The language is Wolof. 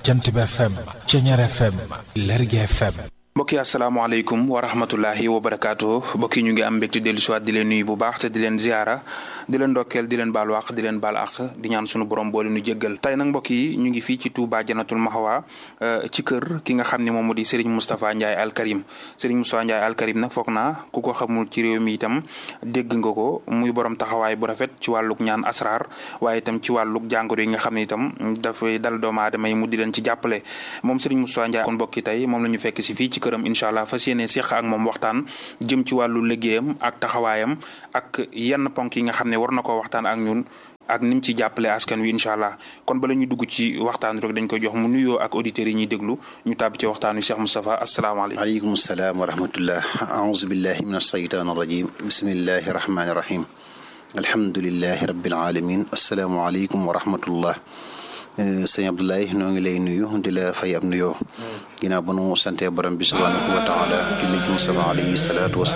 jant bi FM Ceñeer FM Lergui FM mbokki asalaamaaleykum wa rahmatullahi wa barakaatu mbokki ñu ngi am mbégte dellu siwaat di leen nuyu bu baax te di leen ziara di leen ndokkeel di leen baal wàq di leen baal àq di ñaan sunu borom boole nu jéggal tey nag mbokk yi ñu ngi fii ci Touba Janatul Mahwa ci kër ki nga xam ne moom moo di Serigne Moustapha Ndiaye Al Karim Serigne Moustapha Ndiaye Al Karim nag foog naa ku ko xamul ci réew mi itam dégg nga ko muy borom taxawaay bu rafet ci wàlluk ñaan asrar waaye itam ci wàlluk jàngoro yi nga xam ne itam dafay dal doomu aadama yi mu di leen ci jàppale moom Serigne Moustapha Ndiaye kon mbokki tey moom la ñu fekk si fii ci këram incha allah fas yéene seq ak moom waxtaan jëm ci wàllu liggéeyam ak taxawaayam ak yenn ponk yi nga xam ne war na koo waxtaan ak ñun ak ni mu ci jàppale askan wi incha allah kon bala ñu dugg ci waxtaan rek dañ koy jox mu nuyoo ak auditeurs yi ñuy déglu ñu tàbbi ci waxtaan wi Cheikh Moustapha asalaamaaleykum. aleykum salaam wa rahmatullah aouzu billahi min alshaytan arrajim bismillahi rahmani rahim alhamdulilahi rabbil alamin asalaamualeykum wa rahmatullah sëñ Abdoulaye noo ngi lay nuyu di la fay ab nuyoo ginnaaw ba nu sante borom bi subhanahu wa taala julli ci Mustafa alayhi salaatu wa